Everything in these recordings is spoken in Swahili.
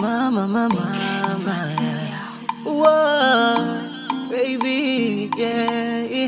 mama, mama, mama. Whoa, baby, yeah.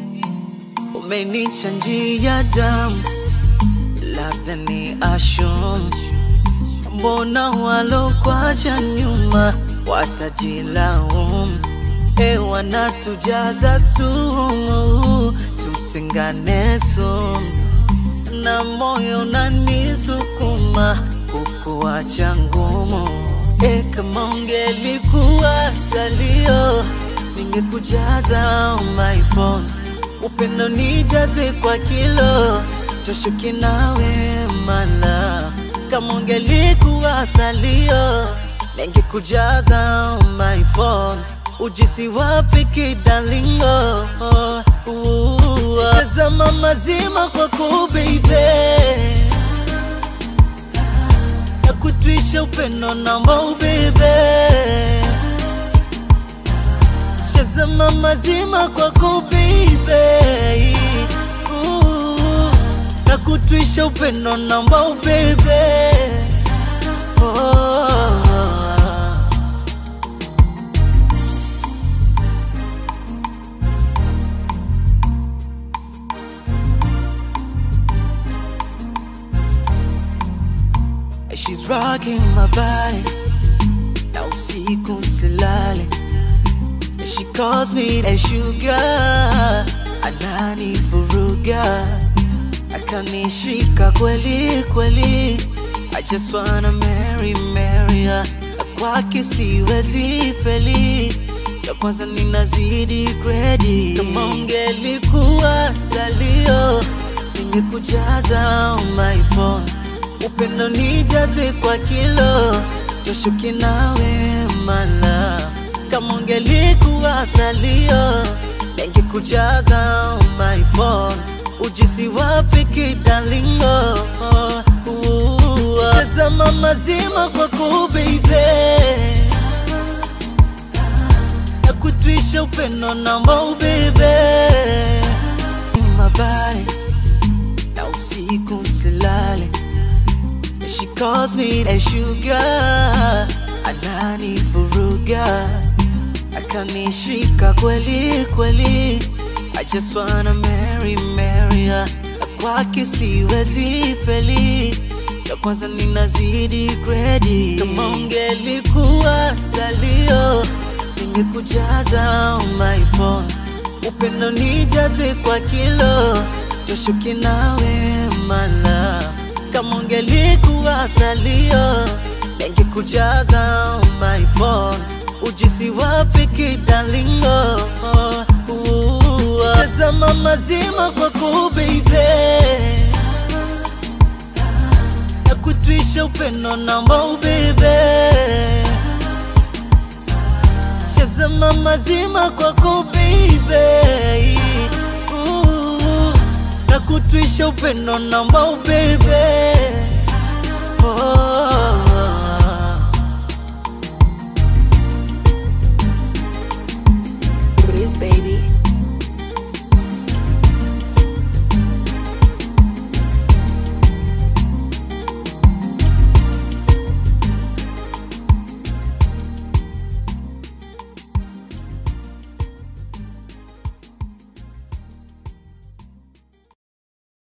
Umenichanjia damu, labda ni ashum. Mbona walokwacha nyuma watajilaumu? E, wanatujaza sumu, tutengane sumu na moyo unanisukuma kukuacha ngumu. E, kama ungelikuwa salio, ningekujaza on my phone. Upendo nijaze kwa kilo, toshuki nawe mala. Kama ungelikuwa salio, ningekujaza on my phone. Ujisi wapi kidalingo? Shazama mazima kwako baby nakutwisha upendo namba ubebe shazama mazima kwako baby nakutwisha upendo namba ubebe oh. She's rocking my body na usiku silale She calls me a sugar anani furuga akanishika kweli kweli I just wanna marry marry her Na kwake siwezi feli ya kwanza ninazidi gredi kama ungelikuwa salio ningekujaza on my phone upendo nijaze kwa kilo toshuki nawe mala kama ungelikuwa salio ningekujaza on my phone ujisi wapi kidalingo shazama mazima kwako baby nakutwisha upendo namba ubebe mabari na usiku silale She calls me a sugar anani furuga akanishika kweli kweli I just wanna marry marry her Na kwake siwezi feli ya kwanza ninazidi gredi kama ungelikuwa salio ningekujaza on my phone upendo nijaze kwa kilo toshuki nawe mala kama ungelikuwa salio ningekujaza on my phone ujisi wapi kidalingo shazama mazima kwako baby nakutwisha upendo namba ubebe shazama mazima kwako baby nakutwisha upendo namba ubebe oh.